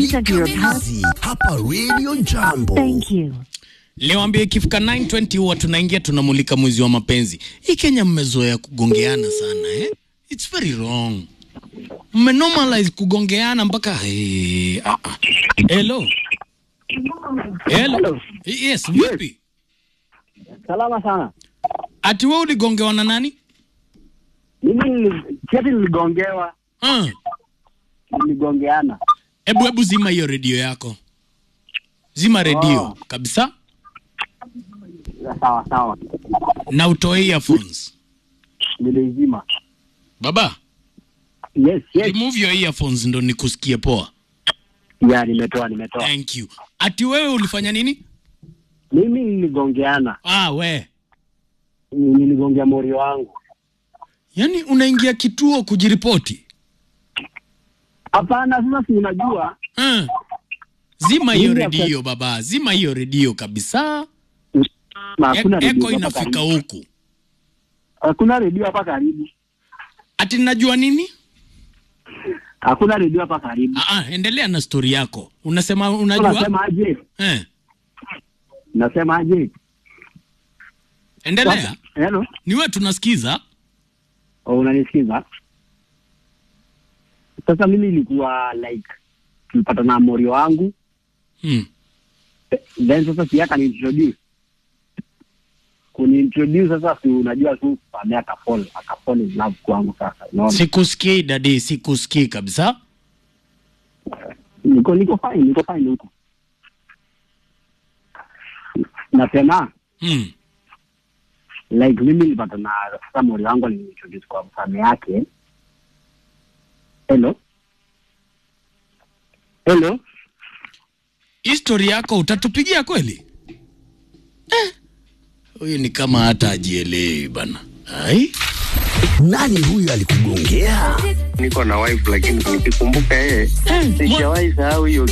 enter your pass. Kazi hapa Radio Jambo. Thank you. Leo ambie ikifika 920 huwa tunaingia tunamulika mwezi wa mapenzi. Hii Kenya mmezoea kugongeana sana eh? It's very wrong. Mmenormalize kugongeana mpaka eh, ah, ah. Hello. Hello. Yes, vipi? Salama sana. Ati wewe uligongewa na nani? Mimi nili- cheti niligongewa, Ah. niligongeana. Hebu hebu zima hiyo redio yako. Zima redio Oh. kabisa Sawa sawa, na utoe earphones. nilizima. Baba, Yes, yes. remove your earphones ndo nikusikie poa. Ya, nimetoa nimetoa. Thank you. Ati wewe ulifanya nini? Mimi niligongeana, Ah, we. niligongea mori wangu. Yaani unaingia kituo kujiripoti? Hapana, sasa si unajua Ah. Zima hiyo Mimi hapa- redio baba, zima hiyo redio kabisa. na E- hakuna redio Eko hapa inafika karibu. huku. Hakuna redio hapa karibu, Ati najua nini? hakuna redio hapa karibu. Ah, ah, endelea na stori yako. Unasema unajua? Unasema aje? Eh, Nasema aje? endelea. Hello, Ni wewe tunasikiza. oh, unanisikiza? Sasa mimi ilikuwa like tulipata na mori wangu Hmm. then sasa si aka niintroduce kuniintroduce sasa, si unajua tu baadaye akafall akafall in love kwangu. Sasa unaona, Sikusikii dadi, sikusikii kabisa. niko niko fine, niko fine huko. Nasema Hmm. like mimi nilipata na sasa mori wangu aliniintroduce kwa mfano yake. Hello, hello, History yako utatupigia kweli? Eh. Huyu ni kama hata ajielewi bana. Ai. Nani huyu alikugongea? niko na wife lakini nikikumbuka yeye Eh, mwa- sijawahi sahau hiyo